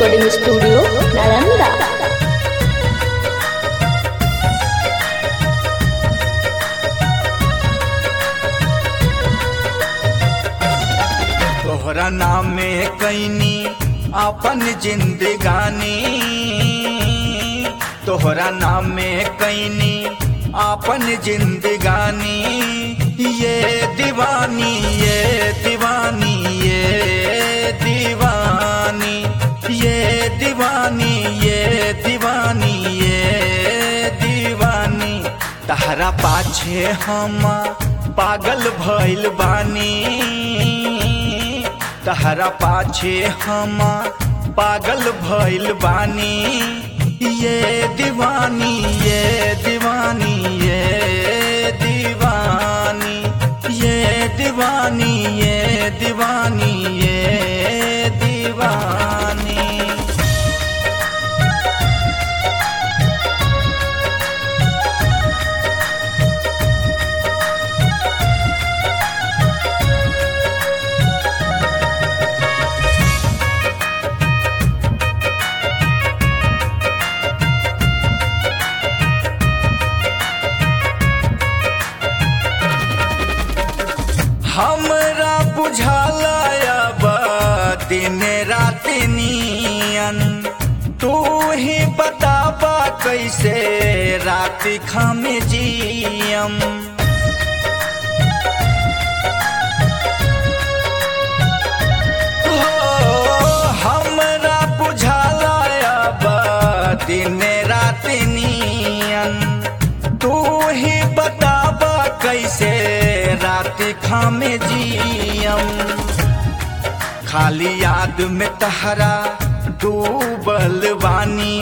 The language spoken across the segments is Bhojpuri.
रिकॉर्डिंग स्टूडियो नालंदा तोहरा नाम में कैनी अपन जिंदगानी तोहरा नाम में कैनी अपन जिंदगानी ये दीवानी ये दीवानी ये दीवानी ये दीवानी ये दीवानी ये दीवानी तहरा पाछे हम पागल भइल बानी तहरा पाछे हम पागल भइल बानी ये दीवानी ये दीवानी ये दीवानी ये दीवानी ये दीवानी ये दीवानी हमरा बुझाला अब दिन रात नियन तू ही बताबा कैसे रात खम जियम हो, हमरा बुझाला अब दिन रात नियन तू ही बताबा कैसे रात खामे जियम खाली याद में तहरा डूबल बानी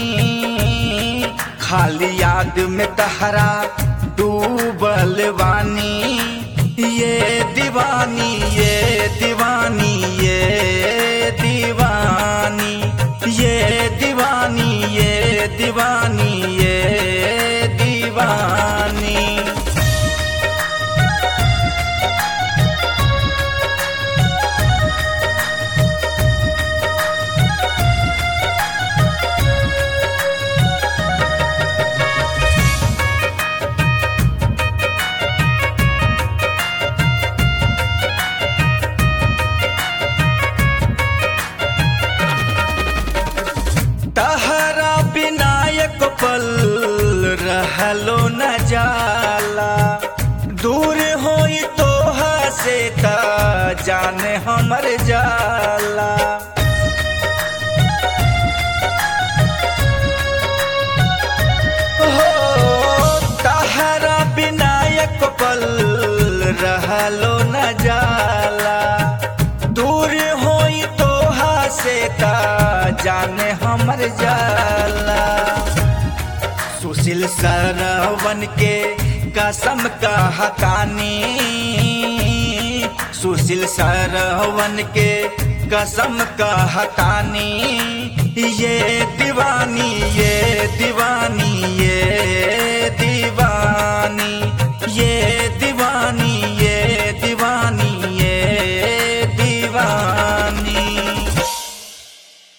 खाली याद में तहरा डूबल बानी ये दीवानी ये दीवानी ये दीवानी ये दीवानी ये दीवानी ये दीवानी तहरा विनायक पल रहलो न जाला दूर होई तोहा से त जाने हमर जाला हो तहरा विनायक पल रहलो न जाला दूर होई तोहा से त जाने हमर जाला सुशील सरवन के कसम का हतानी सुशील सरवन के कसम का हतानी ये दीवानी ये दीवानी ये दीवानी